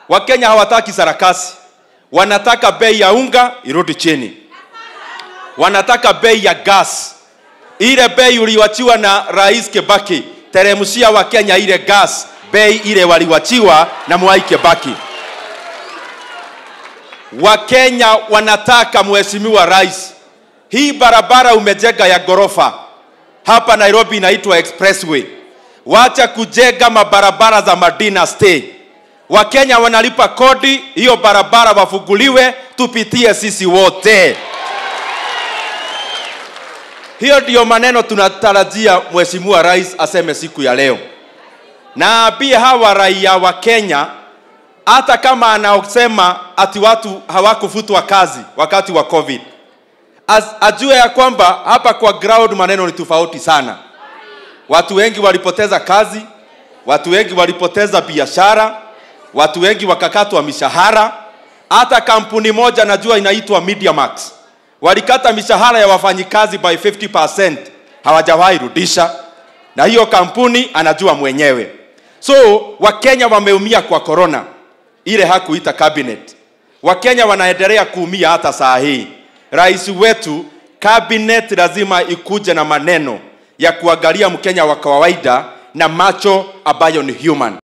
wakenya hawataki sarakasi wanataka bei ya unga irudi chini wanataka bei ya gas ile bei uliwachiwa na rais kebaki teremshia wa kenya ile gas bei ile waliwachiwa na mwai kebaki wakenya wanataka mheshimiwa rais hii barabara umejenga ya ghorofa hapa nairobi inaitwa expressway wacha kujenga mabarabara za madina stay wakenya wanalipa kodi hiyo barabara wafunguliwe tupitie sisi wote hiyo ndiyo maneno tunatarajia mheshimiwa rais aseme siku ya leo na pia hawa raia wa kenya hata kama anaosema ati watu hawakufutwa kazi wakati wa covid As, ajue ya kwamba hapa kwa ground maneno ni tofauti sana watu wengi walipoteza kazi watu wengi walipoteza biashara watu wengi wakakatwa mishahara hata kampuni moja najua inaitwa mediamax walikata mishahara ya wafanyikazi by 50 hawajawahi rudisha na hiyo kampuni anajua mwenyewe so wakenya wameumia kwa corona ile hakuita cabinet wakenya wanaendelea kuumia hata saa hii rais wetu cabinet lazima ikuje na maneno ya kuangalia mkenya wa kawaida na macho ambayo ni human